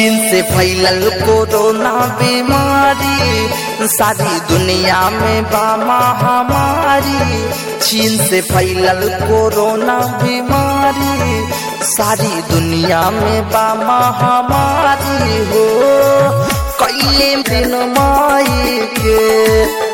चीन से फैलल कोरोना बीमारी सारी दुनिया में बा महामारी चीन से फैलल कोरोना बीमारी सारी दुनिया में बा महामारी हो कैले बिन माई के